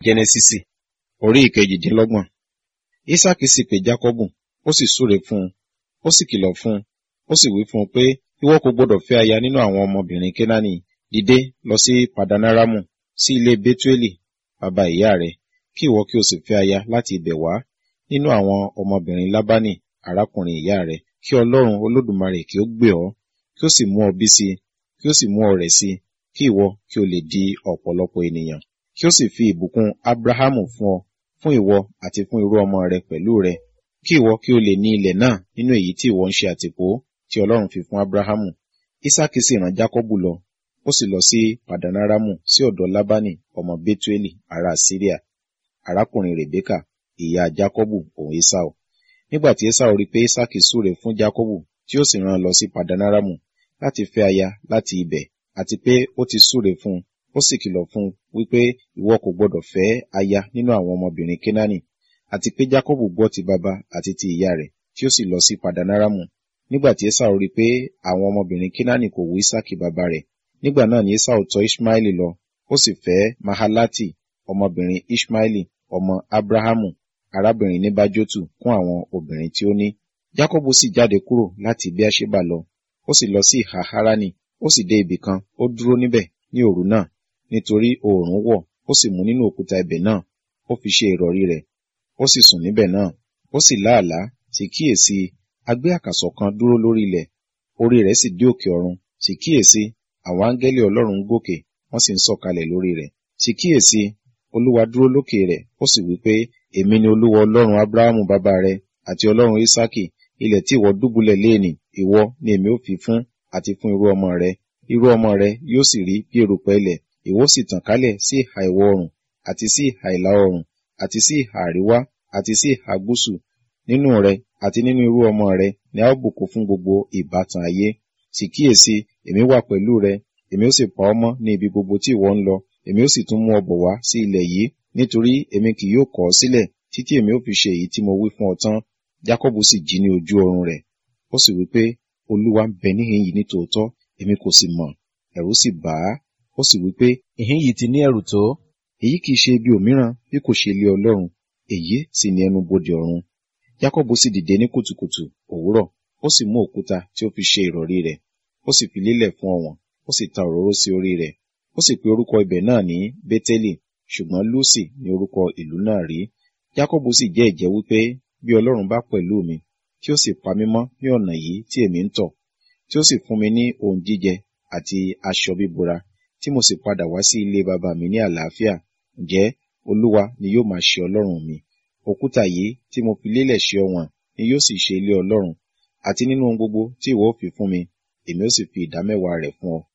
jẹ́nẹ́sísì orí ìkejìdínlọ́gbọ̀n ísákì sì pè jákọ́bù ó sì súre fún un ó sì kìlọ̀ fún un ó sì wí fún un pé ìwọ kò gbọdọ̀ fẹ́ aya nínú àwọn ọmọbìnrin kénáánì dìde lọ sí padanaramu sí ilé betueli bàbá ìyá rẹ kí ìwọ kí o sì fẹ́ aya láti ibẹ̀ wá nínú àwọn ọmọbìnrin lábánì arákùnrin ìyá rẹ kí ọlọ́run olódùmarè kí ó gbé ọ kí ó sì mú ọ bí sí kí ó sì mú ọ rẹ̀ sí kí ìwọ kí o lè di ọ̀pọ̀lọpọ̀ ènìyàn kí ó sì fi ìbùkún abrahamu fún ọ fún ìwọ àti fún irú ọmọ rẹ pẹ̀lú rẹ kí ìwọ kí o lè ní ilẹ̀ náà nínú èyí tí ìwọ ń ṣe àtìpó tí ọlọ́run fi fún abrahamu isaki sì rán jákọ́bù lọ ó sì lọ sí padanaramu sí ọ̀dọ̀ lábánì ọmọ betueli ará syria arákùnrin rebeka ìyá jákọ́bù òun esau nígbà tí esau rí pé isaki súre fún jákọ́bù tí ó sì rán lọ sí padanaramu láti fẹ́ aya láti ibẹ̀ àti pé ó ti súre fún un ó sì kìlọ̀ fún un wípé ìwọ kò gbọdọ̀ fẹ́ aya nínú àwọn ọmọbìnrin kénáánì àti pé jákọ́bù gbọ́ ti bàbá àti ti ìyá rẹ̀ tí ó sì lọ sí padanaramu nígbà tí esau rí pé àwọn ọmọbìnrin kénáánì kò wú isaki bàbá rẹ̀ nígbà náà ni esau tọ̀ ishmaeli lọ ó sì fẹ́ mahalati ọmọbìnrin ishmaeli ọmọ abrahamu arábìnrin nebajotu kún àwọn obìnrin tí ó ní jákọ́bù sì jáde kúrò láti beersheba lọ ó sì lọ sí ìhà harani ó sì dé ibì kan ó dúró níbẹ̀ ní òru náà nítorí oòrùn wọ̀ ó sì mú nínú òkúta ibẹ̀ náà ó fi ṣe ìrọ̀rí rẹ̀ ó sì sùn níbẹ̀ náà ó sì láàlá sì kíyèsí agbé àkàsọ̀ kan dúró lórí ilẹ̀ orí rẹ̀ sì dé òkè ọ̀run sì kíyèsí àwọn áńgẹ́lì ọlọ́run ń gòkè wọ́n sì ń sọ̀kalẹ̀ lórí rẹ̀ sì kíyèsí olúwa dúró lókè rẹ̀ ó sì wí pé èmi ni olúwa ọlọ́run abrahamu bàbá rẹ àti ọlọ́run isaki ilẹ̀ tí ìwọ dúbúlẹ̀ léènì ìwọ ni èmi ó fi fún àti fún irú ọmọ rẹ irú ọmọ rẹ yóò sì rí bí erùpẹ̀ ilẹ̀ ìwọ sì tàn kálẹ̀ sí ìhà ìwọ̀ oòrùn àti sí ìhà ìlà oòrùn àti sí ìhà àríwá àti sí ìhà gúúsù nínú rẹ àti nínú irú ọmọ rẹ ni a ó bùkún fún gbogbo ìbátan ayé sì kíyèsí èmi wà pẹ̀lú rẹ èmi ó sì pa ọ́ mọ́ ní ibi gbogbo tí ìwọ ń lọ èmi ó sì tún mú ọ bọ̀ wá sí ilẹ̀ yìí nítorí èmi kì yóò kọ̀ ọ́ sílẹ̀ títí èmi ó fi ṣe èyí tí mo wí fún ọ tán jákọ́bù sì jí ní ojú oorun rẹ̀ ó sì wí pé olúwa ń bẹ níhìn yìí ní tòótọ́ èmi kò sì mọ̀ ẹ̀rù sì bà á ó sì wí pé ìhín yìí ti ní ẹ̀rù tó èyí kìí ṣe ibi òmíràn bí kò ṣe ilé ọlọ́run èyí sì ní ẹnu bodè ọ̀run jákọ́bù sì dìde ní kùtùkùtù òwúrọ̀ ó sì mú òkúta tí ó fi ṣe ìrọ̀rí rẹ̀ ó sì fi lélẹ̀ fún ọ̀wọ̀n ó sì ta òróró sí orí rẹ̀ ó sì pe orúkọ ibẹ̀ náà ní bétélì ṣùgbọ́n lúsì ní orúkọ ìlú náà rí jákọ́bù sì jẹ́ ìjẹ́ wípé bí ọlọ́run bá pẹ̀lú mi tí ó sì pa mí mọ́ ní ọ̀nà yìí tí èmi ń tọ̀ tí ó sì fún mi ní ohun jíjẹ àti aṣọ bíbora tí mo sì padà wá sí ilé bàbá mi ní àlàáfíà ǹjẹ́ olúwa ni yóò máa ṣe ọlọ́run mi òkúta yìí tí mo fi lélẹ̀ ṣe ọ̀wọ̀n ni yóò sì ṣe ilé ọlọ́run àti nínú ohun gbogbo tí ìwọ ó fi fún mi èmi ó sì fi ìdámẹ́wàá rẹ̀ fún ọ